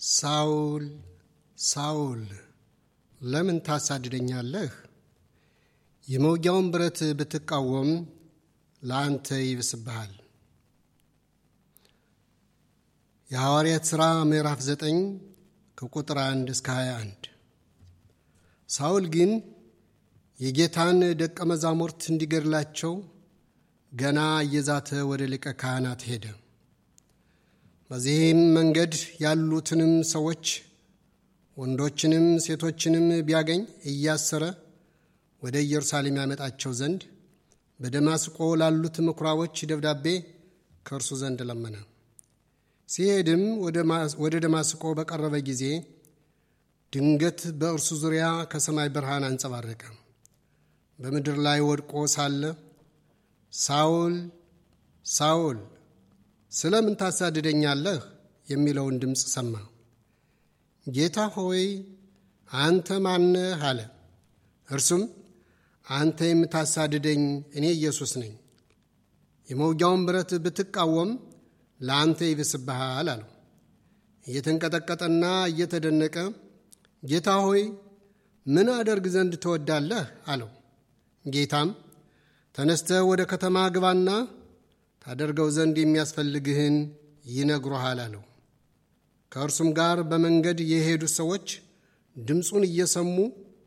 ሳውል ሳውል ለምን ታሳድደኛለህ? የመውጊያውን ብረት ብትቃወም ለአንተ ይብስብሃል። የሐዋርያት ሥራ ምዕራፍ 9 ከቁጥር 1 እስከ 21። ሳውል ግን የጌታን ደቀ መዛሙርት እንዲገድላቸው ገና እየዛተ ወደ ሊቀ ካህናት ሄደ። በዚህም መንገድ ያሉትንም ሰዎች ወንዶችንም ሴቶችንም ቢያገኝ እያሰረ ወደ ኢየሩሳሌም ያመጣቸው ዘንድ በደማስቆ ላሉት ምኵራቦች ደብዳቤ ከእርሱ ዘንድ ለመነ። ሲሄድም ወደ ደማስቆ በቀረበ ጊዜ ድንገት በእርሱ ዙሪያ ከሰማይ ብርሃን አንጸባረቀ። በምድር ላይ ወድቆ ሳለ ሳውል ሳውል ስለ ምን ታሳድደኛለህ? የሚለውን ድምፅ ሰማ። ጌታ ሆይ አንተ ማነህ? አለ። እርሱም አንተ የምታሳድደኝ እኔ ኢየሱስ ነኝ። የመውጊያውን ብረት ብትቃወም ለአንተ ይብስብሃል አለው። እየተንቀጠቀጠና እየተደነቀ ጌታ ሆይ ምን አደርግ ዘንድ ትወዳለህ? አለው። ጌታም ተነስተህ ወደ ከተማ ግባና ታደርገው ዘንድ የሚያስፈልግህን ይነግሮሃል አለው። ከእርሱም ጋር በመንገድ የሄዱት ሰዎች ድምፁን እየሰሙ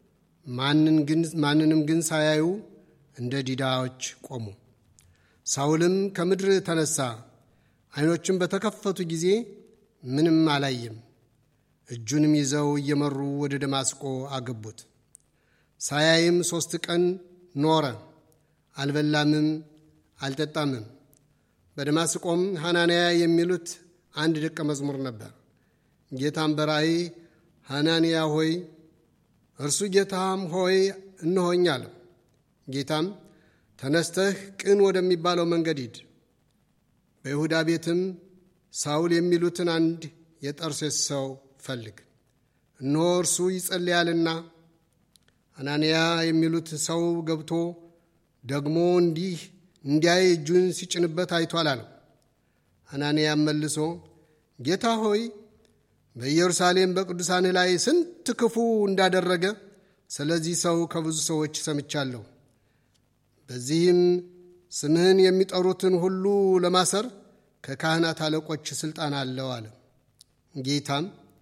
ማንንም ግን ሳያዩ እንደ ዲዳዎች ቆሙ። ሳውልም ከምድር ተነሳ፣ ዓይኖቹም በተከፈቱ ጊዜ ምንም አላየም። እጁንም ይዘው እየመሩ ወደ ደማስቆ አገቡት። ሳያይም ሦስት ቀን ኖረ፣ አልበላምም አልጠጣምም። በደማስቆም ሐናንያ የሚሉት አንድ ደቀ መዝሙር ነበር። ጌታም በራእይ ሐናንያ ሆይ፣ እርሱ ጌታም ሆይ እነሆኝ አለው። ጌታም ተነስተህ ቅን ወደሚባለው መንገድ ሂድ፣ በይሁዳ ቤትም ሳውል የሚሉትን አንድ የጠርሴስ ሰው ፈልግ፣ እነሆ እርሱ ይጸልያልና ሐናንያ የሚሉት ሰው ገብቶ ደግሞ እንዲህ እንዲያይ እጁን ሲጭንበት አይቷል አለው። ሐናንያም መልሶ ጌታ ሆይ በኢየሩሳሌም በቅዱሳንህ ላይ ስንት ክፉ እንዳደረገ ስለዚህ ሰው ከብዙ ሰዎች ሰምቻለሁ። በዚህም ስምህን የሚጠሩትን ሁሉ ለማሰር ከካህናት አለቆች ሥልጣን አለው አለ። ጌታም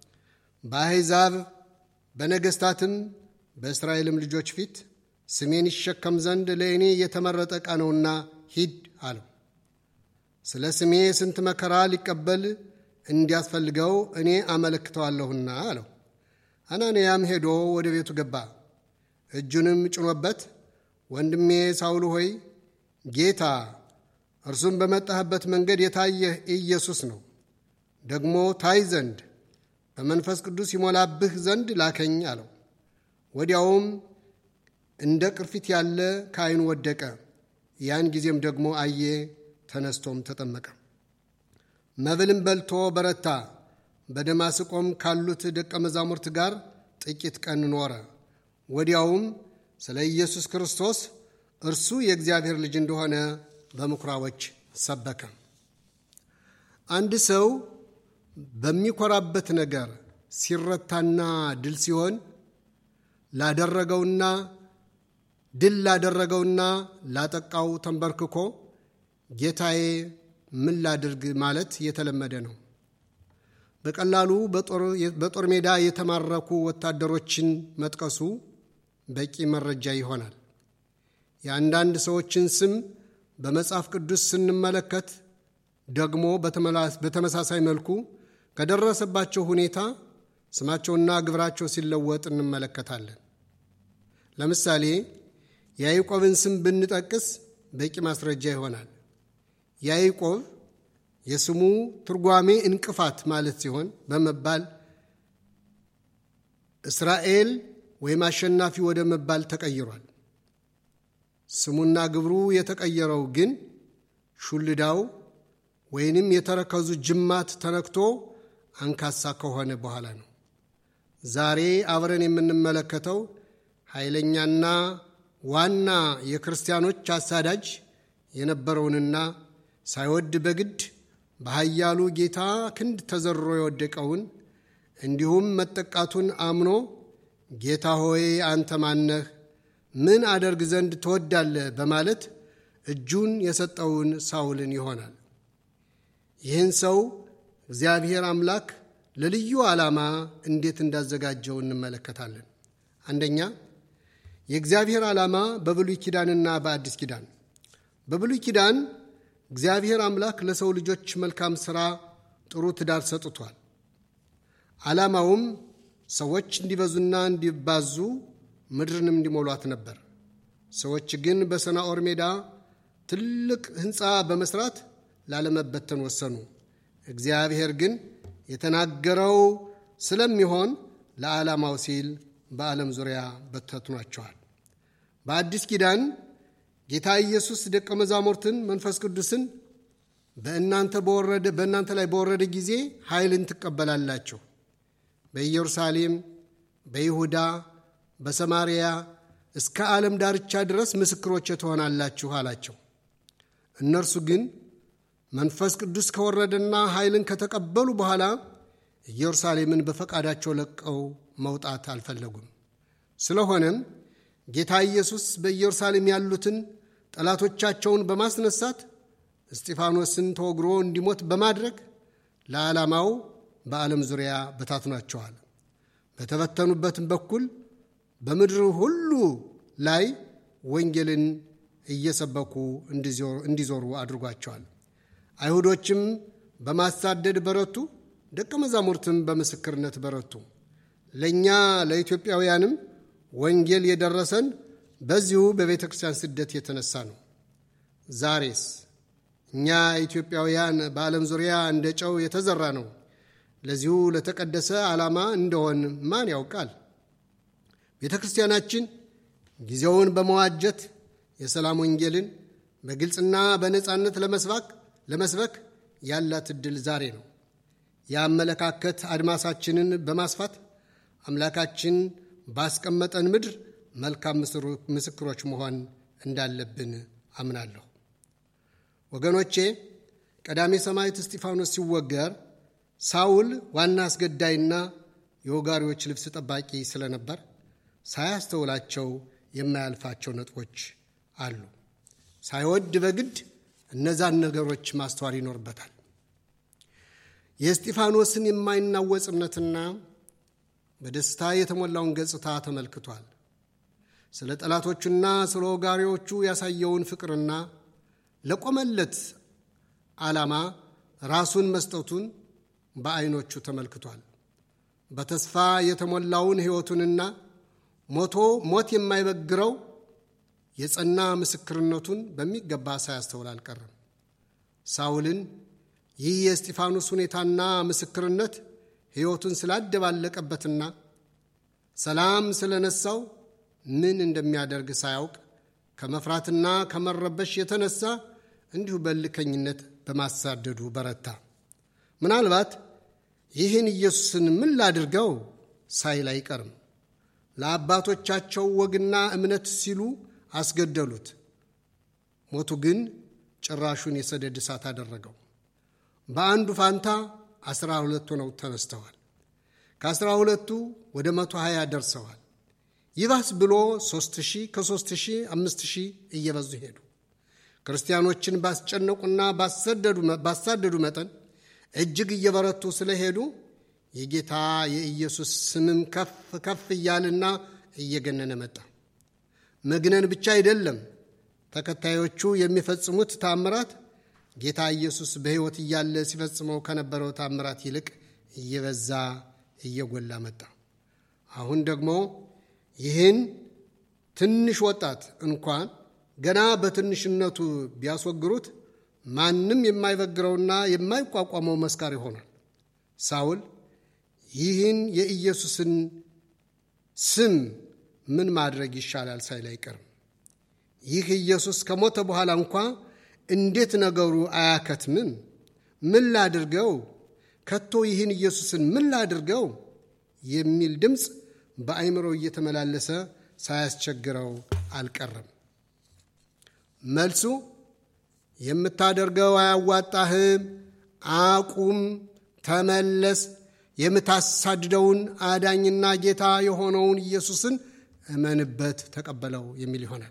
በአሕዛብ በነገሥታትም በእስራኤልም ልጆች ፊት ስሜን ይሸከም ዘንድ ለእኔ የተመረጠ ዕቃ ነውና ሂድ አለው። ስለ ስሜ ስንት መከራ ሊቀበል እንዲያስፈልገው እኔ አመለክተዋለሁና አለው። አናንያም ሄዶ ወደ ቤቱ ገባ። እጁንም ጭኖበት ወንድሜ ሳውል ሆይ ጌታ እርሱም በመጣህበት መንገድ የታየህ ኢየሱስ ነው፣ ደግሞ ታይ ዘንድ በመንፈስ ቅዱስ ይሞላብህ ዘንድ ላከኝ አለው። ወዲያውም እንደ ቅርፊት ያለ ከዓይኑ ወደቀ። ያን ጊዜም ደግሞ አየ፣ ተነስቶም ተጠመቀ። መብልም በልቶ በረታ። በደማስቆም ካሉት ደቀ መዛሙርት ጋር ጥቂት ቀን ኖረ። ወዲያውም ስለ ኢየሱስ ክርስቶስ እርሱ የእግዚአብሔር ልጅ እንደሆነ በምኵራቦች ሰበከ። አንድ ሰው በሚኮራበት ነገር ሲረታና ድል ሲሆን ላደረገውና ድል ላደረገውና ላጠቃው ተንበርክኮ ጌታዬ ምን ላድርግ ማለት የተለመደ ነው። በቀላሉ በጦር ሜዳ የተማረኩ ወታደሮችን መጥቀሱ በቂ መረጃ ይሆናል። የአንዳንድ ሰዎችን ስም በመጽሐፍ ቅዱስ ስንመለከት ደግሞ በተመሳሳይ መልኩ ከደረሰባቸው ሁኔታ ስማቸውና ግብራቸው ሲለወጥ እንመለከታለን። ለምሳሌ የያዕቆብን ስም ብንጠቅስ በቂ ማስረጃ ይሆናል። ያዕቆብ የስሙ ትርጓሜ እንቅፋት ማለት ሲሆን በመባል እስራኤል ወይም አሸናፊ ወደ መባል ተቀይሯል። ስሙና ግብሩ የተቀየረው ግን ሹልዳው ወይንም የተረከዙ ጅማት ተነክቶ አንካሳ ከሆነ በኋላ ነው። ዛሬ አብረን የምንመለከተው ኃይለኛና ዋና የክርስቲያኖች አሳዳጅ የነበረውንና ሳይወድ በግድ በኃያሉ ጌታ ክንድ ተዘርሮ የወደቀውን እንዲሁም መጠቃቱን አምኖ ጌታ ሆይ አንተ ማነህ? ምን አደርግ ዘንድ ትወዳለህ? በማለት እጁን የሰጠውን ሳውልን ይሆናል። ይህን ሰው እግዚአብሔር አምላክ ለልዩ ዓላማ እንዴት እንዳዘጋጀው እንመለከታለን። አንደኛ የእግዚአብሔር ዓላማ በብሉይ ኪዳንና በአዲስ ኪዳን። በብሉይ ኪዳን እግዚአብሔር አምላክ ለሰው ልጆች መልካም ሥራ፣ ጥሩ ትዳር ሰጥቷል። ዓላማውም ሰዎች እንዲበዙና እንዲባዙ ምድርንም እንዲሞሏት ነበር። ሰዎች ግን በሰናኦር ሜዳ ትልቅ ሕንፃ በመስራት ላለመበተን ወሰኑ። እግዚአብሔር ግን የተናገረው ስለሚሆን ለዓላማው ሲል በዓለም ዙሪያ በተትኗቸዋል። በአዲስ ኪዳን ጌታ ኢየሱስ ደቀ መዛሙርትን መንፈስ ቅዱስን በእናንተ በወረደ በእናንተ ላይ በወረደ ጊዜ ኃይልን ትቀበላላችሁ፣ በኢየሩሳሌም፣ በይሁዳ፣ በሰማርያ እስከ ዓለም ዳርቻ ድረስ ምስክሮች ትሆናላችሁ አላቸው። እነርሱ ግን መንፈስ ቅዱስ ከወረደና ኃይልን ከተቀበሉ በኋላ ኢየሩሳሌምን በፈቃዳቸው ለቀው መውጣት አልፈለጉም። ስለሆነም ጌታ ኢየሱስ በኢየሩሳሌም ያሉትን ጠላቶቻቸውን በማስነሳት እስጢፋኖስን ተወግሮ እንዲሞት በማድረግ ለዓላማው በዓለም ዙሪያ በታትኗቸዋል። በተበተኑበትም በኩል በምድር ሁሉ ላይ ወንጌልን እየሰበኩ እንዲዞሩ አድርጓቸዋል። አይሁዶችም በማሳደድ በረቱ፣ ደቀ መዛሙርትም በምስክርነት በረቱ። ለእኛ ለኢትዮጵያውያንም ወንጌል የደረሰን በዚሁ በቤተ ክርስቲያን ስደት የተነሳ ነው። ዛሬስ እኛ ኢትዮጵያውያን በዓለም ዙሪያ እንደ ጨው የተዘራ ነው። ለዚሁ ለተቀደሰ ዓላማ እንደሆን ማን ያውቃል? ቤተ ክርስቲያናችን ጊዜውን በመዋጀት የሰላም ወንጌልን በግልጽና በነፃነት ለመስባክ ለመስበክ ያላት ዕድል ዛሬ ነው። የአመለካከት አድማሳችንን በማስፋት አምላካችን ባስቀመጠን ምድር መልካም ምስክሮች መሆን እንዳለብን አምናለሁ። ወገኖቼ ቀዳሜ ሰማዕት እስጢፋኖስ ሲወገር ሳውል ዋና አስገዳይና የወጋሪዎች ልብስ ጠባቂ ስለነበር ሳያስተውላቸው የማያልፋቸው ነጥቦች አሉ። ሳይወድ በግድ እነዛን ነገሮች ማስተዋል ይኖርበታል። የእስጢፋኖስን የማይናወጽ እምነትና በደስታ የተሞላውን ገጽታ ተመልክቷል። ስለ ጠላቶቹና ስለ ወጋሪዎቹ ያሳየውን ፍቅርና ለቆመለት ዓላማ ራሱን መስጠቱን በዐይኖቹ ተመልክቷል። በተስፋ የተሞላውን ሕይወቱንና ሞቶ ሞት የማይበግረው የጸና ምስክርነቱን በሚገባ ሳያስተውል አልቀረም። ሳውልን ይህ የእስጢፋኖስ ሁኔታና ምስክርነት ሕይወቱን ስላደባለቀበትና ሰላም ስለነሳው ምን እንደሚያደርግ ሳያውቅ ከመፍራትና ከመረበሽ የተነሳ እንዲሁ በልከኝነት በማሳደዱ በረታ። ምናልባት ይህን ኢየሱስን ምን ላድርገው ሳይል አይቀርም። ለአባቶቻቸው ወግና እምነት ሲሉ አስገደሉት። ሞቱ ግን ጭራሹን የሰደድ እሳት አደረገው። በአንዱ ፋንታ አስራ ሁለት ሆነው ተነስተዋል። ከአስራ ሁለቱ ወደ መቶ ሀያ ደርሰዋል። ይባስ ብሎ ሦስት ሺህ ከሦስት ሺህ አምስት ሺህ እየበዙ ሄዱ። ክርስቲያኖችን ባስጨነቁና ባሳደዱ መጠን እጅግ እየበረቱ ስለሄዱ የጌታ የኢየሱስ ስምም ከፍ ከፍ እያልና እየገነነ መጣ። መግነን ብቻ አይደለም፣ ተከታዮቹ የሚፈጽሙት ታምራት ጌታ ኢየሱስ በሕይወት እያለ ሲፈጽመው ከነበረው ታምራት ይልቅ እየበዛ እየጎላ መጣ። አሁን ደግሞ ይህን ትንሽ ወጣት እንኳን ገና በትንሽነቱ ቢያስወግሩት ማንም የማይበግረውና የማይቋቋመው መስካር ይሆናል። ሳውል ይህን የኢየሱስን ስም ምን ማድረግ ይሻላል ሳይል አይቀርም። ይህ ኢየሱስ ከሞተ በኋላ እንኳ እንዴት ነገሩ አያከትምም? ምን ላድርገው? ከቶ ይህን ኢየሱስን ምን ላድርገው? የሚል ድምፅ በአይምሮ እየተመላለሰ ሳያስቸግረው አልቀረም። መልሱ የምታደርገው አያዋጣህም፣ አቁም፣ ተመለስ፣ የምታሳድደውን አዳኝና ጌታ የሆነውን ኢየሱስን እመንበት፣ ተቀበለው የሚል ይሆናል።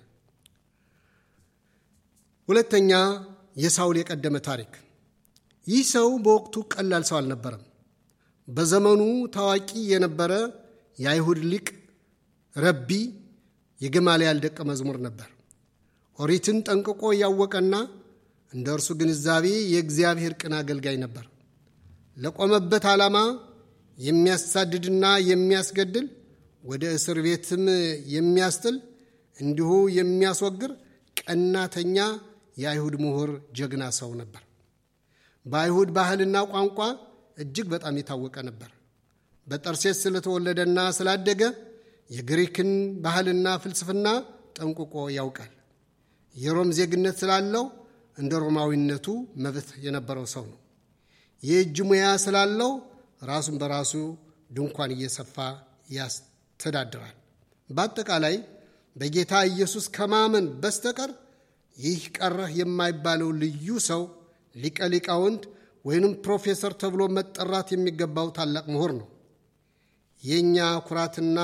ሁለተኛ የሳውል የቀደመ ታሪክ። ይህ ሰው በወቅቱ ቀላል ሰው አልነበረም። በዘመኑ ታዋቂ የነበረ የአይሁድ ሊቅ ረቢ፣ የገማልያል ደቀ መዝሙር ነበር። ኦሪትን ጠንቅቆ ያወቀና እንደ እርሱ ግንዛቤ የእግዚአብሔር ቅን አገልጋይ ነበር። ለቆመበት ዓላማ የሚያሳድድና የሚያስገድል ወደ እስር ቤትም የሚያስጥል እንዲሁ የሚያስወግር ቀናተኛ የአይሁድ ምሁር ጀግና ሰው ነበር። በአይሁድ ባህልና ቋንቋ እጅግ በጣም የታወቀ ነበር። በጠርሴስ ስለተወለደና ስላደገ የግሪክን ባህልና ፍልስፍና ጠንቅቆ ያውቃል። የሮም ዜግነት ስላለው እንደ ሮማዊነቱ መብት የነበረው ሰው ነው። የእጅ ሙያ ስላለው ራሱን በራሱ ድንኳን እየሰፋ ያስተዳድራል። በአጠቃላይ በጌታ ኢየሱስ ከማመን በስተቀር ይህ ቀረህ የማይባለው ልዩ ሰው ሊቀ ሊቃውንት ወይንም ፕሮፌሰር ተብሎ መጠራት የሚገባው ታላቅ ምሁር ነው። የእኛ ኩራትና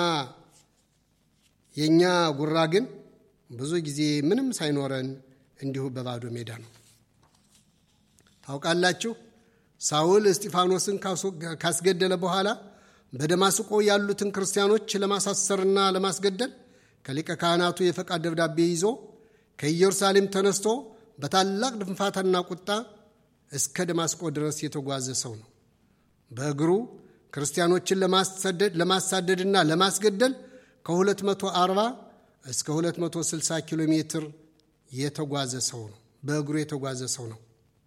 የእኛ ጉራ ግን ብዙ ጊዜ ምንም ሳይኖረን እንዲሁ በባዶ ሜዳ ነው። ታውቃላችሁ፣ ሳውል እስጢፋኖስን ካስገደለ በኋላ በደማስቆ ያሉትን ክርስቲያኖች ለማሳሰርና ለማስገደል ከሊቀ ካህናቱ የፈቃድ ደብዳቤ ይዞ ከኢየሩሳሌም ተነስቶ በታላቅ ድንፋታና ቁጣ እስከ ደማስቆ ድረስ የተጓዘ ሰው ነው። በእግሩ ክርስቲያኖችን ለማሳደድና ለማስገደል ከ240 እስከ 260 ኪሎ ሜትር የተጓዘ ሰው ነው። በእግሩ የተጓዘ ሰው ነው።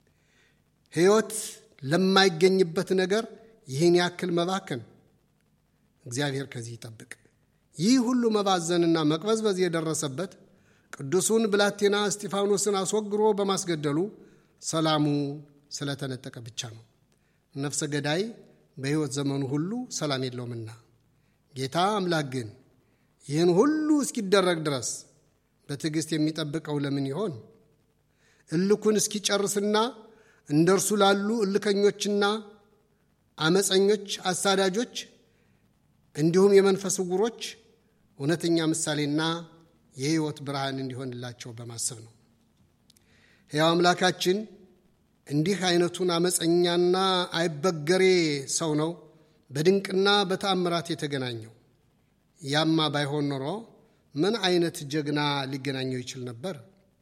ሕይወት ለማይገኝበት ነገር ይህን ያክል መባከን እግዚአብሔር ከዚህ ይጠብቅ። ይህ ሁሉ መባዘንና መቅበዝበዝ የደረሰበት ቅዱሱን ብላቴና እስጢፋኖስን አስወግሮ በማስገደሉ ሰላሙ ስለተነጠቀ ብቻ ነው። ነፍሰ ገዳይ በሕይወት ዘመኑ ሁሉ ሰላም የለውምና ጌታ አምላክ ግን ይህን ሁሉ እስኪደረግ ድረስ በትዕግሥት የሚጠብቀው ለምን ይሆን? እልኩን እስኪጨርስና እንደ እርሱ ላሉ እልከኞችና አመፀኞች፣ አሳዳጆች እንዲሁም የመንፈስ ዕውሮች እውነተኛ ምሳሌና የሕይወት ብርሃን እንዲሆንላቸው በማሰብ ነው። ሕያው አምላካችን እንዲህ አይነቱን አመፀኛና አይበገሬ ሰው ነው በድንቅና በተአምራት የተገናኘው። ያማ ባይሆን ኖሮ ምን አይነት ጀግና ሊገናኘው ይችል ነበር?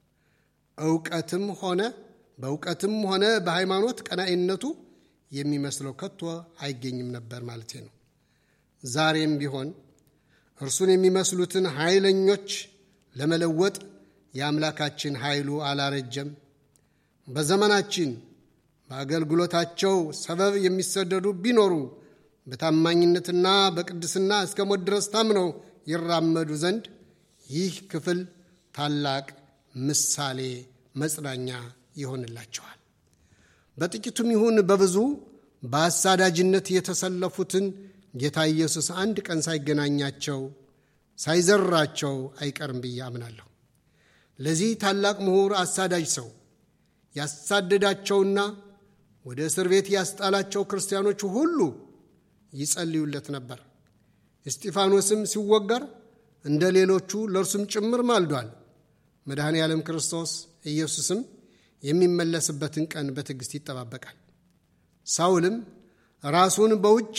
እውቀትም ሆነ በእውቀትም ሆነ በሃይማኖት ቀናኢነቱ የሚመስለው ከቶ አይገኝም ነበር ማለቴ ነው። ዛሬም ቢሆን እርሱን የሚመስሉትን ኃይለኞች ለመለወጥ የአምላካችን ኃይሉ አላረጀም። በዘመናችን በአገልግሎታቸው ሰበብ የሚሰደዱ ቢኖሩ በታማኝነትና በቅድስና እስከ ሞት ድረስ ታምነው ይራመዱ ዘንድ ይህ ክፍል ታላቅ ምሳሌ መጽናኛ ይሆንላቸዋል። በጥቂቱም ይሁን በብዙ በአሳዳጅነት የተሰለፉትን ጌታ ኢየሱስ አንድ ቀን ሳይገናኛቸው ሳይዘራቸው አይቀርም ብዬ አምናለሁ። ለዚህ ታላቅ ምሁር አሳዳጅ ሰው ያሳደዳቸውና ወደ እስር ቤት ያስጣላቸው ክርስቲያኖች ሁሉ ይጸልዩለት ነበር። እስጢፋኖስም ሲወገር እንደ ሌሎቹ ለእርሱም ጭምር ማልዷል። መድኃኔ ዓለም ክርስቶስ ኢየሱስም የሚመለስበትን ቀን በትዕግሥት ይጠባበቃል። ሳውልም ራሱን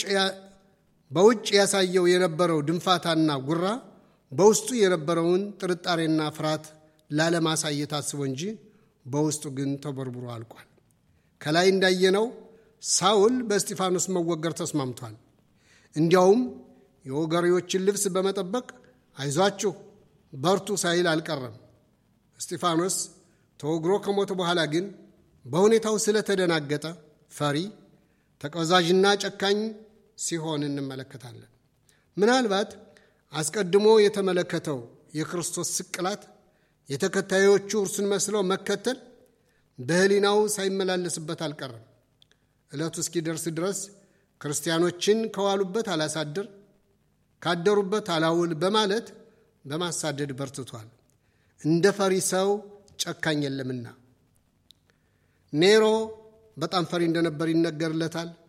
በውጭ ያሳየው የነበረው ድንፋታና ጉራ በውስጡ የነበረውን ጥርጣሬና ፍርሃት ላለማሳየት አስቦ እንጂ በውስጡ ግን ተቦርቡሮ አልቋል። ከላይ እንዳየነው ሳውል በእስጢፋኖስ መወገር ተስማምቷል። እንዲያውም የወጋሪዎችን ልብስ በመጠበቅ አይዟችሁ በርቱ ሳይል አልቀረም። እስጢፋኖስ ተወግሮ ከሞተ በኋላ ግን በሁኔታው ስለተደናገጠ ፈሪ፣ ተቀዛዥና ጨካኝ ሲሆን እንመለከታለን። ምናልባት አስቀድሞ የተመለከተው የክርስቶስ ስቅላት የተከታዮቹ እርሱን መስለው መከተል በሕሊናው ሳይመላለስበት አልቀረም። ዕለቱ እስኪደርስ ድረስ ክርስቲያኖችን ከዋሉበት አላሳድር፣ ካደሩበት አላውል በማለት በማሳደድ በርትቷል። እንደ ፈሪ ሰው ጨካኝ የለምና። ኔሮ በጣም ፈሪ እንደነበር ይነገርለታል።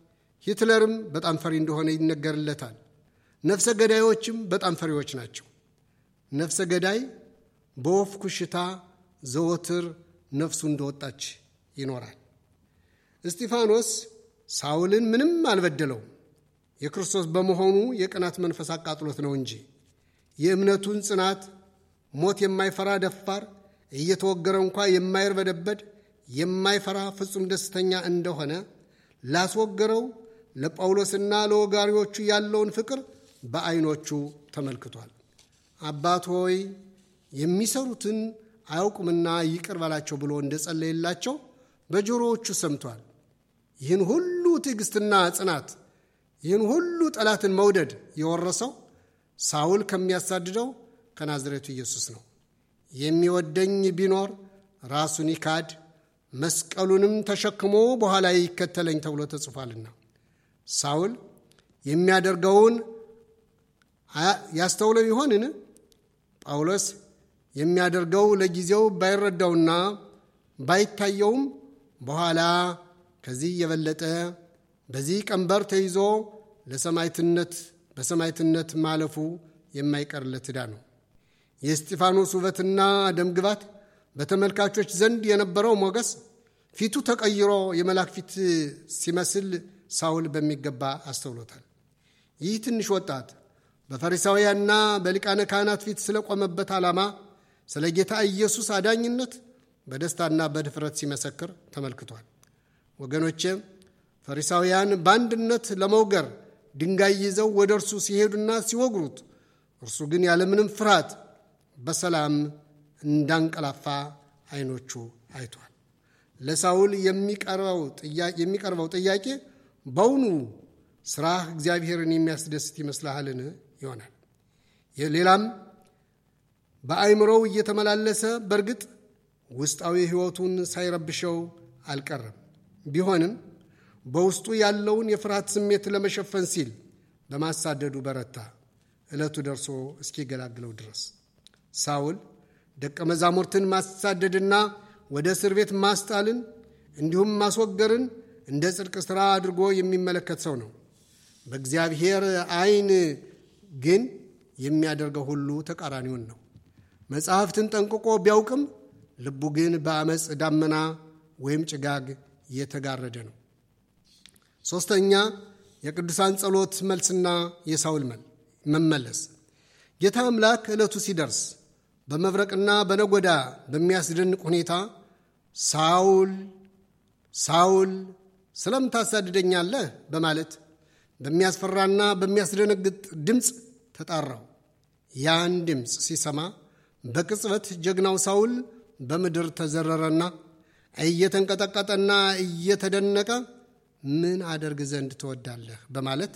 ሂትለርም በጣም ፈሪ እንደሆነ ይነገርለታል። ነፍሰ ገዳዮችም በጣም ፈሪዎች ናቸው። ነፍሰ ገዳይ በወፍ ኩሽታ ዘወትር ነፍሱ እንደወጣች ይኖራል። እስጢፋኖስ ሳውልን ምንም አልበደለውም። የክርስቶስ በመሆኑ የቅናት መንፈስ አቃጥሎት ነው እንጂ የእምነቱን ጽናት፣ ሞት የማይፈራ ደፋር፣ እየተወገረ እንኳ የማይርበደበድ የማይፈራ ፍጹም ደስተኛ እንደሆነ ላስወገረው ለጳውሎስና ለወጋሪዎቹ ያለውን ፍቅር በዐይኖቹ ተመልክቷል። አባት ሆይ የሚሰሩትን አያውቁምና ይቅር በላቸው ብሎ እንደ ጸለየላቸው በጆሮዎቹ ሰምቷል። ይህን ሁሉ ትዕግሥትና ጽናት፣ ይህን ሁሉ ጠላትን መውደድ የወረሰው ሳውል ከሚያሳድደው ከናዝሬቱ ኢየሱስ ነው። የሚወደኝ ቢኖር ራሱን ይካድ መስቀሉንም ተሸክሞ በኋላ ይከተለኝ ተብሎ ተጽፏልና። ሳውል የሚያደርገውን ያስተውለው ይሆንን? ጳውሎስ የሚያደርገው ለጊዜው ባይረዳውና ባይታየውም በኋላ ከዚህ የበለጠ በዚህ ቀንበር ተይዞ ለሰማዕትነት በሰማዕትነት ማለፉ የማይቀርለት ዕዳ ነው። የእስጢፋኖስ ውበትና ደምግባት በተመልካቾች ዘንድ የነበረው ሞገስ ፊቱ ተቀይሮ የመልአክ ፊት ሲመስል ሳውል በሚገባ አስተውሎታል። ይህ ትንሽ ወጣት በፈሪሳውያንና በሊቃነ ካህናት ፊት ስለቆመበት ዓላማ ስለ ጌታ ኢየሱስ አዳኝነት በደስታና በድፍረት ሲመሰክር ተመልክቷል። ወገኖቼ ፈሪሳውያን በአንድነት ለመውገር ድንጋይ ይዘው ወደ እርሱ ሲሄዱና ሲወግሩት፣ እርሱ ግን ያለምንም ፍርሃት በሰላም እንዳንቀላፋ ዓይኖቹ አይቷል። ለሳውል የሚቀርበው ጥያቄ በውኑ ስራህ እግዚአብሔርን የሚያስደስት ይመስልሃልን? ይሆናል። ሌላም በአእምሮው እየተመላለሰ በእርግጥ ውስጣዊ ሕይወቱን ሳይረብሸው አልቀረም። ቢሆንም በውስጡ ያለውን የፍርሃት ስሜት ለመሸፈን ሲል በማሳደዱ በረታ፣ ዕለቱ ደርሶ እስኪገላግለው ድረስ። ሳውል ደቀ መዛሙርትን ማሳደድና ወደ እስር ቤት ማስጣልን እንዲሁም ማስወገርን እንደ ጽድቅ ሥራ አድርጎ የሚመለከት ሰው ነው። በእግዚአብሔር ዓይን ግን የሚያደርገው ሁሉ ተቃራኒውን ነው። መጽሐፍትን ጠንቅቆ ቢያውቅም ልቡ ግን በአመፅ ዳመና ወይም ጭጋግ እየተጋረደ ነው። ሦስተኛ የቅዱሳን ጸሎት መልስና የሳውል መመለስ። ጌታ አምላክ ዕለቱ ሲደርስ በመብረቅና በነጎዳ በሚያስደንቅ ሁኔታ ሳውል ሳውል ስለምን ታሳድደኛለህ? በማለት በሚያስፈራና በሚያስደነግጥ ድምፅ ተጣራው። ያን ድምፅ ሲሰማ በቅጽበት ጀግናው ሳውል በምድር ተዘረረና እየተንቀጠቀጠና እየተደነቀ ምን አደርግ ዘንድ ትወዳለህ? በማለት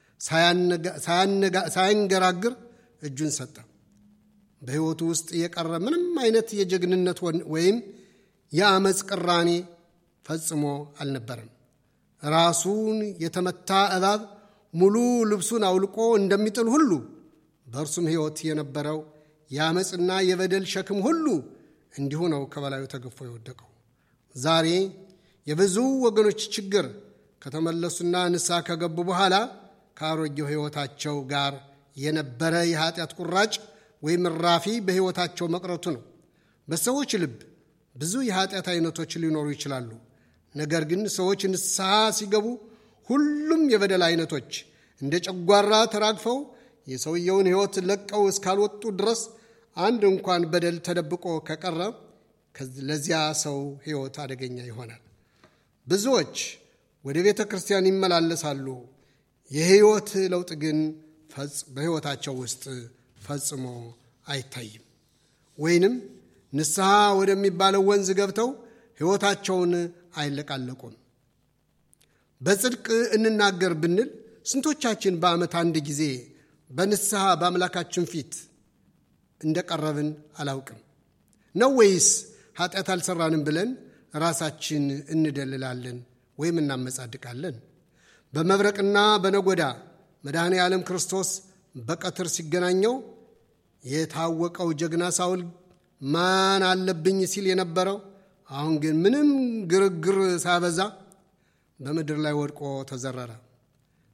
ሳያንገራግር እጁን ሰጠ። በሕይወቱ ውስጥ የቀረ ምንም አይነት የጀግንነት ወይም የአመፅ ቅራኔ ፈጽሞ አልነበረም። ራሱን የተመታ እባብ ሙሉ ልብሱን አውልቆ እንደሚጥል ሁሉ በእርሱም ሕይወት የነበረው የአመፅና የበደል ሸክም ሁሉ እንዲሁ ነው ከበላዩ ተገፎ የወደቀው። ዛሬ የብዙ ወገኖች ችግር ከተመለሱና ንስሐ ከገቡ በኋላ ከአሮጌው ሕይወታቸው ጋር የነበረ የኃጢአት ቁራጭ ወይም እራፊ በሕይወታቸው መቅረቱ ነው። በሰዎች ልብ ብዙ የኃጢአት አይነቶች ሊኖሩ ይችላሉ። ነገር ግን ሰዎች ንስሐ ሲገቡ ሁሉም የበደል አይነቶች እንደ ጨጓራ ተራግፈው የሰውየውን ሕይወት ለቀው እስካልወጡ ድረስ አንድ እንኳን በደል ተደብቆ ከቀረ ለዚያ ሰው ሕይወት አደገኛ ይሆናል። ብዙዎች ወደ ቤተ ክርስቲያን ይመላለሳሉ። የሕይወት ለውጥ ግን በሕይወታቸው ውስጥ ፈጽሞ አይታይም። ወይንም ንስሐ ወደሚባለው ወንዝ ገብተው ሕይወታቸውን አይለቃለቁም። በጽድቅ እንናገር ብንል ስንቶቻችን በዓመት አንድ ጊዜ በንስሐ በአምላካችን ፊት እንደቀረብን አላውቅም ነው ወይስ ኃጢአት አልሰራንም ብለን ራሳችን እንደልላለን ወይም እናመጻድቃለን? በመብረቅና በነጎዳ መድኃኔ ዓለም ክርስቶስ በቀትር ሲገናኘው የታወቀው ጀግና ሳውል ማን አለብኝ ሲል የነበረው አሁን ግን ምንም ግርግር ሳበዛ በምድር ላይ ወድቆ ተዘረረ።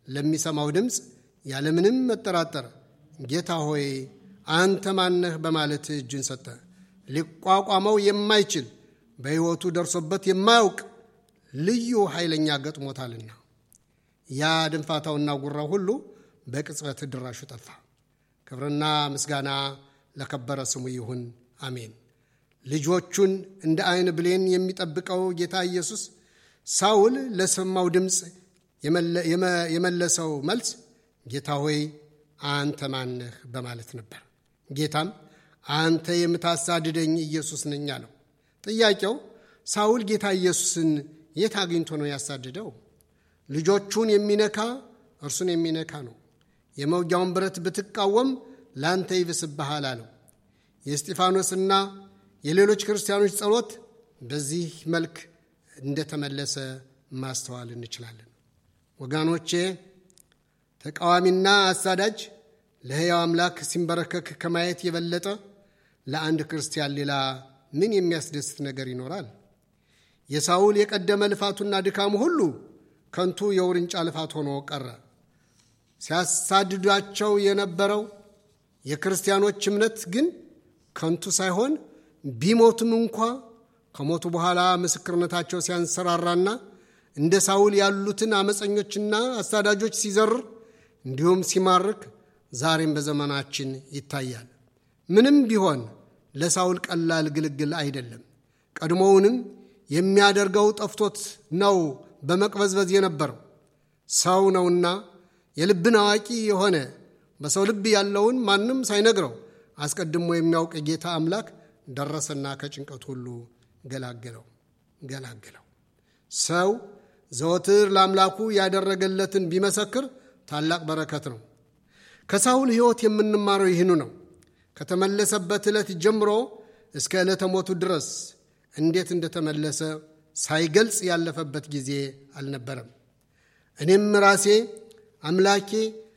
ለሚሰማው ድምፅ ያለምንም መጠራጠር ጌታ ሆይ አንተ ማነህ በማለት እጁን ሰጠ። ሊቋቋመው የማይችል በሕይወቱ ደርሶበት የማያውቅ ልዩ ኃይለኛ ገጥሞታልና ያ ድንፋታውና ጉራው ሁሉ በቅጽበት ድራሹ ጠፋ። ክብርና ምስጋና ለከበረ ስሙ ይሁን፣ አሜን። ልጆቹን እንደ ዓይን ብሌን የሚጠብቀው ጌታ ኢየሱስ ሳውል ለሰማው ድምፅ የመለሰው መልስ ጌታ ሆይ አንተ ማነህ በማለት ነበር። ጌታም አንተ የምታሳድደኝ ኢየሱስ ነኝ አለው። ጥያቄው ሳውል ጌታ ኢየሱስን የት አግኝቶ ነው ያሳድደው? ልጆቹን የሚነካ እርሱን የሚነካ ነው። የመውጊያውን ብረት ብትቃወም ላንተ ይብስብሃል አለው። የእስጢፋኖስና የሌሎች ክርስቲያኖች ጸሎት በዚህ መልክ እንደተመለሰ ማስተዋል እንችላለን። ወገኖቼ ተቃዋሚና አሳዳጅ ለሕያው አምላክ ሲንበረከክ ከማየት የበለጠ ለአንድ ክርስቲያን ሌላ ምን የሚያስደስት ነገር ይኖራል? የሳውል የቀደመ ልፋቱና ድካሙ ሁሉ ከንቱ የውርንጫ ልፋት ሆኖ ቀረ። ሲያሳድዷቸው የነበረው የክርስቲያኖች እምነት ግን ከንቱ ሳይሆን ቢሞቱም እንኳ ከሞቱ በኋላ ምስክርነታቸው ሲያንሰራራና እንደ ሳውል ያሉትን አመፀኞችና አሳዳጆች ሲዘርር እንዲሁም ሲማርክ ዛሬም በዘመናችን ይታያል። ምንም ቢሆን ለሳውል ቀላል ግልግል አይደለም። ቀድሞውንም የሚያደርገው ጠፍቶት ነው በመቅበዝበዝ የነበረው ሰው ነውና የልብን አዋቂ የሆነ በሰው ልብ ያለውን ማንም ሳይነግረው አስቀድሞ የሚያውቅ ጌታ አምላክ ደረሰና ከጭንቀት ሁሉ ገላገለው ገላገለው። ሰው ዘወትር ለአምላኩ ያደረገለትን ቢመሰክር ታላቅ በረከት ነው። ከሳውል ሕይወት የምንማረው ይህኑ ነው። ከተመለሰበት ዕለት ጀምሮ እስከ ዕለተ ሞቱ ድረስ እንዴት እንደተመለሰ ሳይገልጽ ያለፈበት ጊዜ አልነበረም። እኔም ራሴ አምላኬ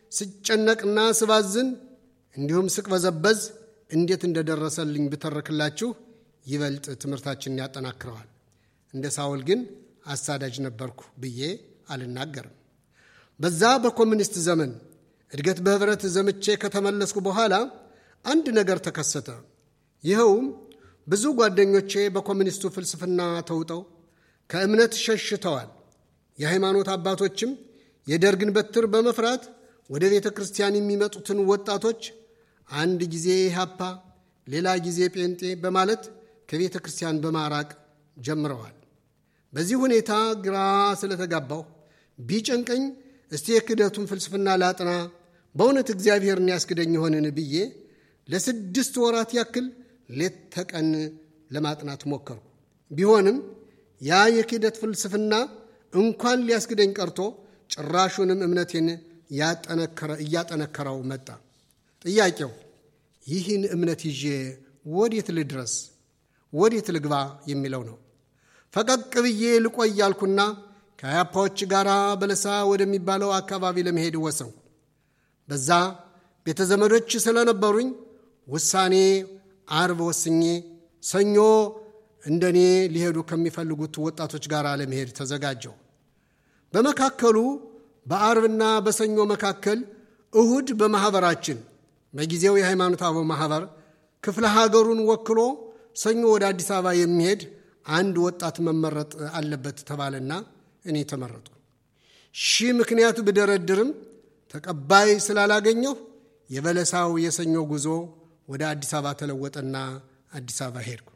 ስጨነቅና ስባዝን እንዲሁም ስቅበዘበዝ እንዴት እንደደረሰልኝ ብተረክላችሁ ይበልጥ ትምህርታችንን ያጠናክረዋል። እንደ ሳውል ግን አሳዳጅ ነበርኩ ብዬ አልናገርም። በዛ በኮሚኒስት ዘመን እድገት በኅብረት ዘምቼ ከተመለስኩ በኋላ አንድ ነገር ተከሰተ። ይኸውም ብዙ ጓደኞቼ በኮሚኒስቱ ፍልስፍና ተውጠው ከእምነት ሸሽተዋል። የሃይማኖት አባቶችም የደርግን በትር በመፍራት ወደ ቤተ ክርስቲያን የሚመጡትን ወጣቶች አንድ ጊዜ ኢህአፓ፣ ሌላ ጊዜ ጴንጤ በማለት ከቤተ ክርስቲያን በማራቅ ጀምረዋል። በዚህ ሁኔታ ግራ ስለተጋባሁ ቢጨንቀኝ እስቲ የክደቱን ፍልስፍና ላጥና፣ በእውነት እግዚአብሔርን ያስክደኝ ይሆንን ብዬ ለስድስት ወራት ያክል ሌት ተቀን ለማጥናት ሞከርኩ። ቢሆንም ያ የክህደት ፍልስፍና እንኳን ሊያስክደኝ ቀርቶ ጭራሹንም እምነቴን እያጠነከረው መጣ። ጥያቄው ይህን እምነት ይዤ ወዴት ልድረስ፣ ወዴት ልግባ የሚለው ነው። ፈቀቅ ብዬ ልቆይ ያልኩና ከአያፓዎች ጋር በለሳ ወደሚባለው አካባቢ ለመሄድ ወሰንኩ። በዛ ቤተ ዘመዶች ስለነበሩኝ ውሳኔ አርብ ወስኜ ሰኞ እንደኔ ሊሄዱ ከሚፈልጉት ወጣቶች ጋር ለመሄድ ተዘጋጀው። በመካከሉ በአርብና በሰኞ መካከል እሁድ በማኅበራችን በጊዜው የሃይማኖት አበው ማኅበር ክፍለ ሀገሩን ወክሎ ሰኞ ወደ አዲስ አበባ የሚሄድ አንድ ወጣት መመረጥ አለበት ተባለና እኔ ተመረጥኩ። ሺህ ምክንያቱ ብደረድርም ተቀባይ ስላላገኘሁ የበለሳው የሰኞ ጉዞ ወደ አዲስ አበባ ተለወጠና አዲስ አበባ ሄድኩ።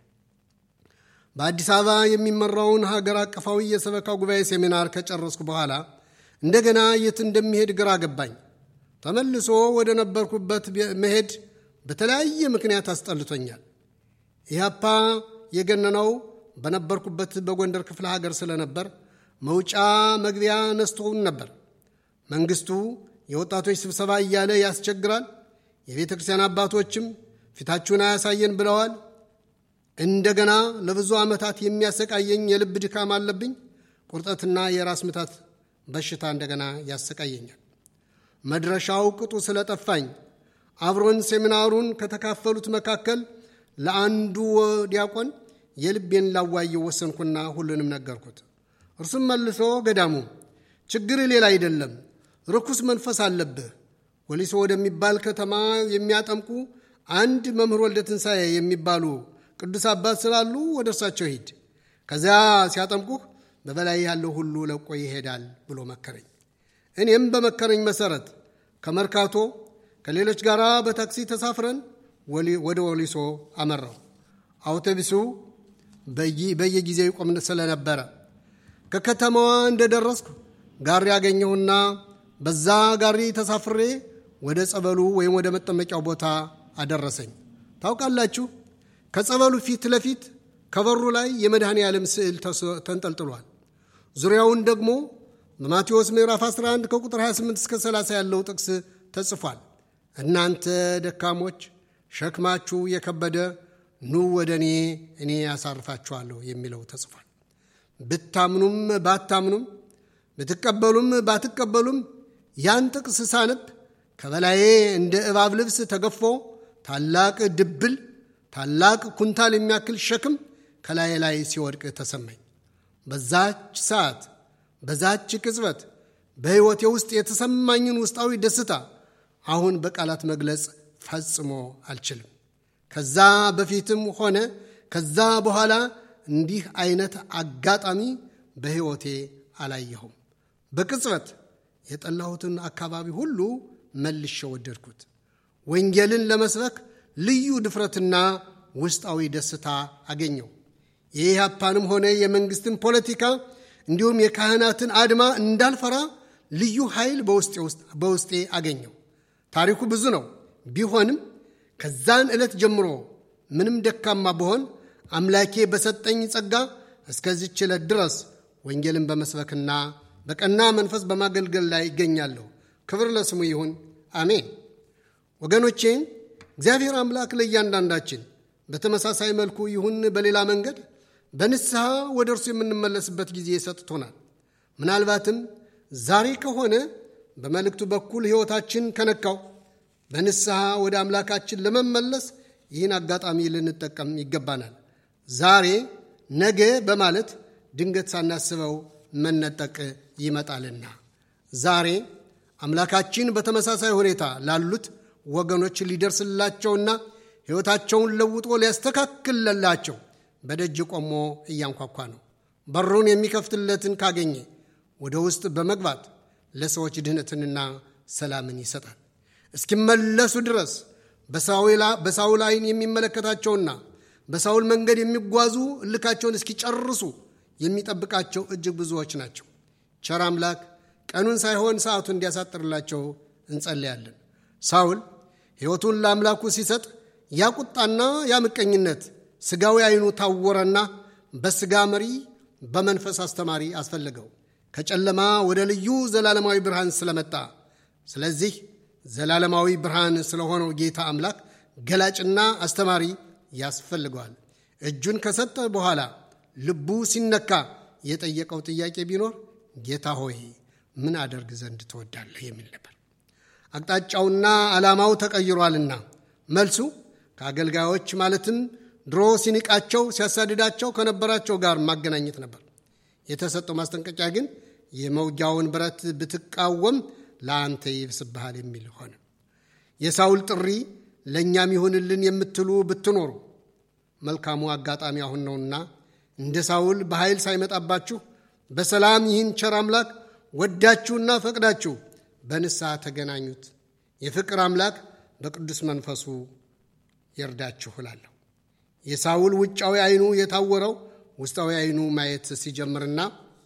በአዲስ አበባ የሚመራውን ሀገር አቀፋዊ የሰበካ ጉባኤ ሴሚናር ከጨረስኩ በኋላ እንደገና የት እንደሚሄድ ግራ ገባኝ። ተመልሶ ወደ ነበርኩበት መሄድ በተለያየ ምክንያት አስጠልቶኛል። ኢህአፓ የገነነው በነበርኩበት በጎንደር ክፍለ ሀገር ስለነበር መውጫ መግቢያ ነስቶውን ነበር። መንግስቱ የወጣቶች ስብሰባ እያለ ያስቸግራል። የቤተ ክርስቲያን አባቶችም ፊታችሁን አያሳየን ብለዋል። እንደገና ለብዙ ዓመታት የሚያሰቃየኝ የልብ ድካም አለብኝ። ቁርጠትና የራስ ምታት በሽታ እንደገና ያሰቃየኛል። መድረሻው ቅጡ ስለጠፋኝ አብሮን ሴሚናሩን ከተካፈሉት መካከል ለአንዱ ዲያቆን የልቤን ላዋየው ወሰንኩና ሁሉንም ነገርኩት። እርሱም መልሶ ገዳሙ ችግር ሌላ አይደለም፣ ርኩስ መንፈስ አለብህ። ወሊሶ ወደሚባል ከተማ የሚያጠምቁ አንድ መምህር ወልደ ትንሣኤ የሚባሉ ቅዱስ አባት ስላሉ ወደ እርሳቸው ሂድ። ከዚያ ሲያጠምቁህ በበላይ ያለው ሁሉ ለቆ ይሄዳል ብሎ መከረኝ። እኔም በመከረኝ መሰረት ከመርካቶ ከሌሎች ጋር በታክሲ ተሳፍረን ወደ ወሊሶ አመራው። አውቶቡሱ በየጊዜው ይቆም ስለነበረ ከከተማዋ እንደደረስኩ ጋሪ ያገኘሁና በዛ ጋሪ ተሳፍሬ ወደ ጸበሉ ወይም ወደ መጠመቂያው ቦታ አደረሰኝ። ታውቃላችሁ፣ ከጸበሉ ፊት ለፊት ከበሩ ላይ የመድኃኔ ዓለም ስዕል ተንጠልጥሏል። ዙሪያውን ደግሞ በማቴዎስ ምዕራፍ 11 ከቁጥር 28 እስከ 30 ያለው ጥቅስ ተጽፏል። እናንተ ደካሞች ሸክማችሁ የከበደ ኑ ወደ እኔ እኔ ያሳርፋችኋለሁ የሚለው ተጽፏል። ብታምኑም ባታምኑም ብትቀበሉም ባትቀበሉም ያን ጥቅስ ሳነብ ከበላዬ እንደ እባብ ልብስ ተገፎ ታላቅ ድብል ታላቅ ኩንታል የሚያክል ሸክም ከላዬ ላይ ሲወድቅ ተሰማኝ። በዛች ሰዓት በዛች ቅጽበት በሕይወቴ ውስጥ የተሰማኝን ውስጣዊ ደስታ አሁን በቃላት መግለጽ ፈጽሞ አልችልም። ከዛ በፊትም ሆነ ከዛ በኋላ እንዲህ አይነት አጋጣሚ በሕይወቴ አላየሁም። በቅጽበት የጠላሁትን አካባቢ ሁሉ መልሼ ወደድኩት። ወንጌልን ለመስበክ ልዩ ድፍረትና ውስጣዊ ደስታ አገኘው። የኢህአፓንም ሆነ የመንግስትን ፖለቲካ እንዲሁም የካህናትን አድማ እንዳልፈራ ልዩ ኃይል በውስጤ አገኘው። ታሪኩ ብዙ ነው። ቢሆንም ከዛን ዕለት ጀምሮ ምንም ደካማ ብሆን አምላኬ በሰጠኝ ጸጋ እስከዚች ዕለት ድረስ ወንጌልን በመስበክና በቀና መንፈስ በማገልገል ላይ ይገኛለሁ። ክብር ለስሙ ይሁን፣ አሜን። ወገኖቼ እግዚአብሔር አምላክ ለእያንዳንዳችን በተመሳሳይ መልኩ ይሁን በሌላ መንገድ በንስሐ ወደ እርሱ የምንመለስበት ጊዜ ሰጥቶናል። ምናልባትም ዛሬ ከሆነ በመልእክቱ በኩል ሕይወታችን ከነካው በንስሐ ወደ አምላካችን ለመመለስ ይህን አጋጣሚ ልንጠቀም ይገባናል። ዛሬ ነገ በማለት ድንገት ሳናስበው መነጠቅ ይመጣልና ዛሬ አምላካችን በተመሳሳይ ሁኔታ ላሉት ወገኖች ሊደርስላቸውና ሕይወታቸውን ለውጦ ሊያስተካክልላቸው በደጅ ቆሞ እያንኳኳ ነው። በሩን የሚከፍትለትን ካገኘ ወደ ውስጥ በመግባት ለሰዎች ድህነትንና ሰላምን ይሰጣል። እስኪመለሱ ድረስ በሳውል ዓይን የሚመለከታቸውና በሳውል መንገድ የሚጓዙ እልካቸውን እስኪጨርሱ የሚጠብቃቸው እጅግ ብዙዎች ናቸው። ቸር አምላክ ቀኑን ሳይሆን ሰዓቱን እንዲያሳጥርላቸው እንጸልያለን። ሳውል ሕይወቱን ለአምላኩ ሲሰጥ ያ ቁጣና ያ ምቀኝነት ሥጋዊ ዓይኑ ታወረና በሥጋ መሪ በመንፈስ አስተማሪ አስፈለገው ከጨለማ ወደ ልዩ ዘላለማዊ ብርሃን ስለመጣ። ስለዚህ ዘላለማዊ ብርሃን ስለሆነው ጌታ አምላክ ገላጭና አስተማሪ ያስፈልገዋል። እጁን ከሰጠ በኋላ ልቡ ሲነካ የጠየቀው ጥያቄ ቢኖር ጌታ ሆይ ምን አደርግ ዘንድ ትወዳለህ የሚል ነበር። አቅጣጫውና ዓላማው ተቀይሯልና መልሱ ከአገልጋዮች ማለትም ድሮ ሲንቃቸው ሲያሳድዳቸው ከነበራቸው ጋር ማገናኘት ነበር። የተሰጠው ማስጠንቀቂያ ግን የመውጊያውን ብረት ብትቃወም ለአንተ ይብስብሃል የሚል ሆነ። የሳውል ጥሪ ለእኛም ይሁንልን የምትሉ ብትኖሩ መልካሙ አጋጣሚ አሁን ነውና እንደ ሳውል በኃይል ሳይመጣባችሁ በሰላም ይህን ቸር አምላክ ወዳችሁና ፈቅዳችሁ በንስሐ ተገናኙት። የፍቅር አምላክ በቅዱስ መንፈሱ ይርዳችሁ እላለሁ። የሳውል ውጫዊ ዓይኑ የታወረው ውስጣዊ ዓይኑ ማየት ሲጀምርና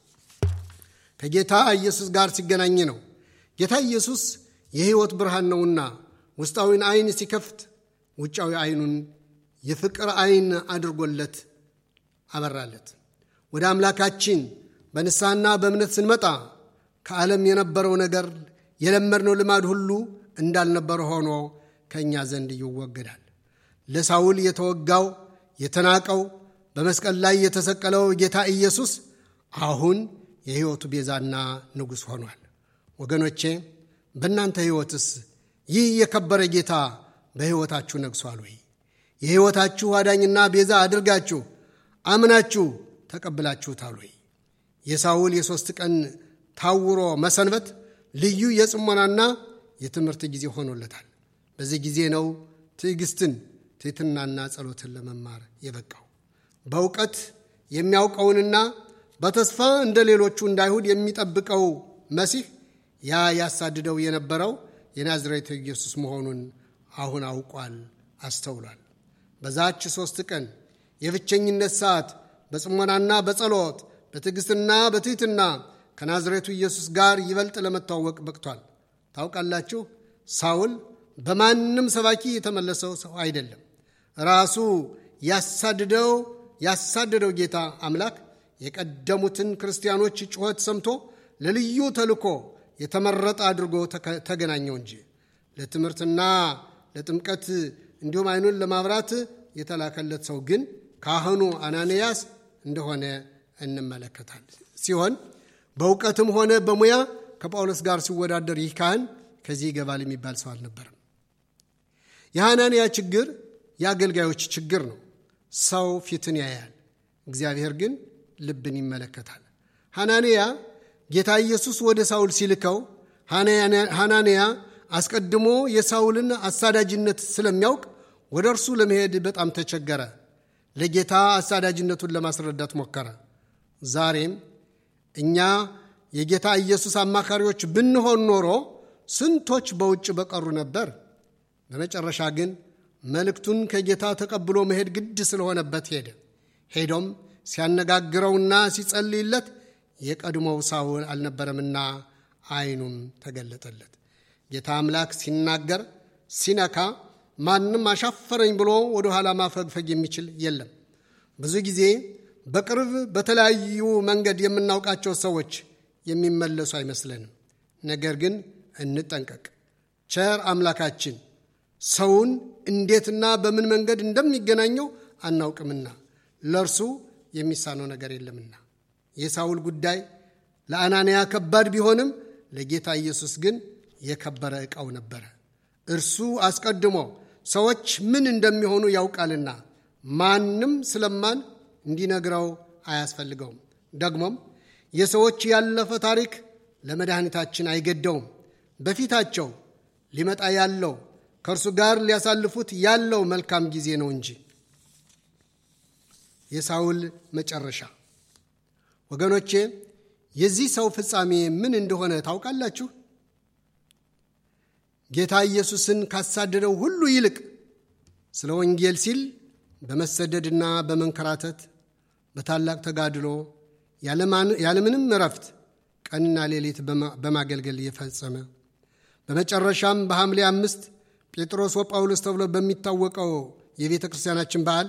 ከጌታ ኢየሱስ ጋር ሲገናኝ ነው። ጌታ ኢየሱስ የሕይወት ብርሃን ነውና ውስጣዊን ዓይን ሲከፍት ውጫዊ ዓይኑን የፍቅር ዓይን አድርጎለት አበራለት። ወደ አምላካችን በንስሐና በእምነት ስንመጣ ከዓለም የነበረው ነገር የለመድነው ልማድ ሁሉ እንዳልነበረ ሆኖ ከእኛ ዘንድ ይወገዳል። ለሳውል የተወጋው የተናቀው በመስቀል ላይ የተሰቀለው ጌታ ኢየሱስ አሁን የሕይወቱ ቤዛና ንጉሥ ሆኗል። ወገኖቼ በእናንተ ሕይወትስ ይህ የከበረ ጌታ በሕይወታችሁ ነግሷል ወይ? የሕይወታችሁ አዳኝና ቤዛ አድርጋችሁ አምናችሁ ተቀብላችሁታል ወይ? የሳውል የሦስት ቀን ታውሮ መሰንበት ልዩ የጽሞናና የትምህርት ጊዜ ሆኖለታል። በዚህ ጊዜ ነው ትዕግስትን፣ ትሕትናና ጸሎትን ለመማር የበቃው። በእውቀት የሚያውቀውንና በተስፋ እንደ ሌሎቹ እንደ አይሁድ የሚጠብቀው መሲህ ያ ያሳድደው የነበረው የናዝሬቱ ኢየሱስ መሆኑን አሁን አውቋል፣ አስተውሏል። በዛች ሦስት ቀን የብቸኝነት ሰዓት በጽሞናና በጸሎት በትዕግሥትና በትሕትና ከናዝሬቱ ኢየሱስ ጋር ይበልጥ ለመተዋወቅ በቅቷል። ታውቃላችሁ፣ ሳውል በማንም ሰባኪ የተመለሰው ሰው አይደለም። ራሱ ያሳድደው ያሳደደው ጌታ አምላክ የቀደሙትን ክርስቲያኖች ጩኸት ሰምቶ ለልዩ ተልኮ የተመረጠ አድርጎ ተገናኘው እንጂ ለትምህርትና ለጥምቀት እንዲሁም ዓይኑን ለማብራት የተላከለት ሰው ግን ካህኑ አናንያስ እንደሆነ እንመለከታል ሲሆን በእውቀትም ሆነ በሙያ ከጳውሎስ ጋር ሲወዳደር ይህ ካህን ከዚህ ይገባል የሚባል ሰው አልነበረም። የሐናንያ ችግር የአገልጋዮች ችግር ነው። ሰው ፊትን ያያል፣ እግዚአብሔር ግን ልብን ይመለከታል። ሐናንያ ጌታ ኢየሱስ ወደ ሳውል ሲልከው ሐናንያ አስቀድሞ የሳውልን አሳዳጅነት ስለሚያውቅ ወደ እርሱ ለመሄድ በጣም ተቸገረ። ለጌታ አሳዳጅነቱን ለማስረዳት ሞከረ። ዛሬም እኛ የጌታ ኢየሱስ አማካሪዎች ብንሆን ኖሮ ስንቶች በውጭ በቀሩ ነበር። በመጨረሻ ግን መልእክቱን ከጌታ ተቀብሎ መሄድ ግድ ስለሆነበት ሄደ። ሄዶም ሲያነጋግረውና ሲጸልይለት የቀድሞው ሳውል አልነበረምና ዓይኑም ተገለጠለት። ጌታ አምላክ ሲናገር ሲነካ ማንም አሻፈረኝ ብሎ ወደ ኋላ ማፈግፈግ የሚችል የለም። ብዙ ጊዜ በቅርብ በተለያዩ መንገድ የምናውቃቸው ሰዎች የሚመለሱ አይመስለንም። ነገር ግን እንጠንቀቅ። ቸር አምላካችን ሰውን እንዴትና በምን መንገድ እንደሚገናኘው አናውቅምና ለእርሱ የሚሳነው ነገር የለምና። የሳውል ጉዳይ ለአናንያ ከባድ ቢሆንም ለጌታ ኢየሱስ ግን የከበረ ዕቃው ነበረ። እርሱ አስቀድሞ ሰዎች ምን እንደሚሆኑ ያውቃልና ማንም ስለማን እንዲነግረው አያስፈልገውም። ደግሞም የሰዎች ያለፈ ታሪክ ለመድኃኒታችን አይገደውም። በፊታቸው ሊመጣ ያለው ከእርሱ ጋር ሊያሳልፉት ያለው መልካም ጊዜ ነው እንጂ። የሳውል መጨረሻ ወገኖቼ፣ የዚህ ሰው ፍጻሜ ምን እንደሆነ ታውቃላችሁ? ጌታ ኢየሱስን ካሳደደው ሁሉ ይልቅ ስለ ወንጌል ሲል በመሰደድና በመንከራተት በታላቅ ተጋድሎ ያለምንም እረፍት ቀንና ሌሊት በማገልገል የፈጸመ በመጨረሻም በሐምሌ አምስት ጴጥሮስ ወጳውሎስ ተብሎ በሚታወቀው የቤተ ክርስቲያናችን በዓል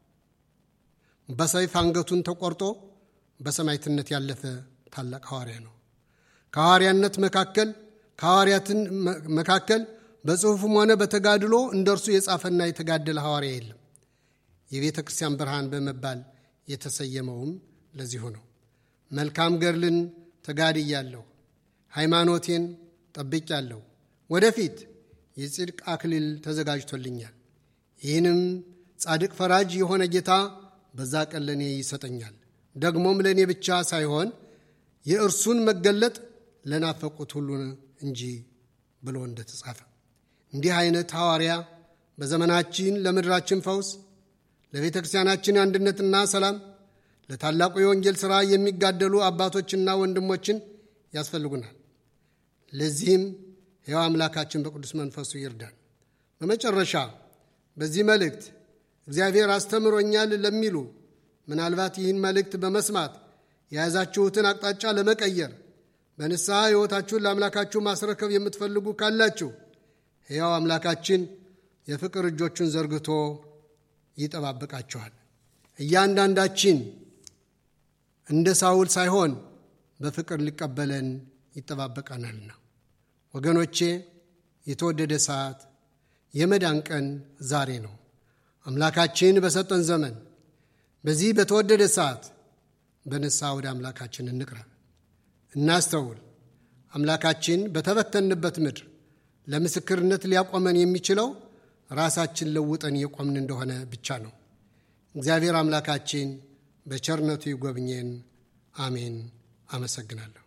በሰይፍ አንገቱን ተቆርጦ በሰማዕትነት ያለፈ ታላቅ ሐዋርያ ነው። ከሐዋርያነት መካከል ከሐዋርያትን መካከል በጽሑፍም ሆነ በተጋድሎ እንደ እርሱ የጻፈና የተጋደለ ሐዋርያ የለም። የቤተ ክርስቲያን ብርሃን በመባል የተሰየመውም ለዚሁ ነው። መልካም ገድልን ተጋድያለሁ፣ ሃይማኖቴን ጠብቄያለሁ፣ ወደፊት የጽድቅ አክሊል ተዘጋጅቶልኛል። ይህንም ጻድቅ ፈራጅ የሆነ ጌታ በዛ ቀን ለእኔ ይሰጠኛል። ደግሞም ለእኔ ብቻ ሳይሆን የእርሱን መገለጥ ለናፈቁት ሁሉ እንጂ ብሎ እንደተጻፈ እንዲህ አይነት ሐዋርያ በዘመናችን ለምድራችን ፈውስ፣ ለቤተ ክርስቲያናችን አንድነትና ሰላም፣ ለታላቁ የወንጌል ሥራ የሚጋደሉ አባቶችና ወንድሞችን ያስፈልጉናል። ለዚህም ሕያው አምላካችን በቅዱስ መንፈሱ ይርዳን። በመጨረሻ በዚህ መልእክት እግዚአብሔር አስተምሮኛል ለሚሉ ምናልባት ይህን መልእክት በመስማት የያዛችሁትን አቅጣጫ ለመቀየር በንስሐ ሕይወታችሁን ለአምላካችሁ ማስረከብ የምትፈልጉ ካላችሁ ሕያው አምላካችን የፍቅር እጆቹን ዘርግቶ ይጠባበቃችኋል። እያንዳንዳችን እንደ ሳውል ሳይሆን በፍቅር ሊቀበለን ይጠባበቀናልና። ወገኖቼ የተወደደ ሰዓት የመዳን ቀን ዛሬ ነው። አምላካችን በሰጠን ዘመን በዚህ በተወደደ ሰዓት በንስሐ ወደ አምላካችን እንቅረብ፣ እናስተውል። አምላካችን በተበተንበት ምድር ለምስክርነት ሊያቆመን የሚችለው ራሳችን ለውጠን የቆምን እንደሆነ ብቻ ነው። እግዚአብሔር አምላካችን በቸርነቱ ይጎብኘን። አሜን። አመሰግናለሁ።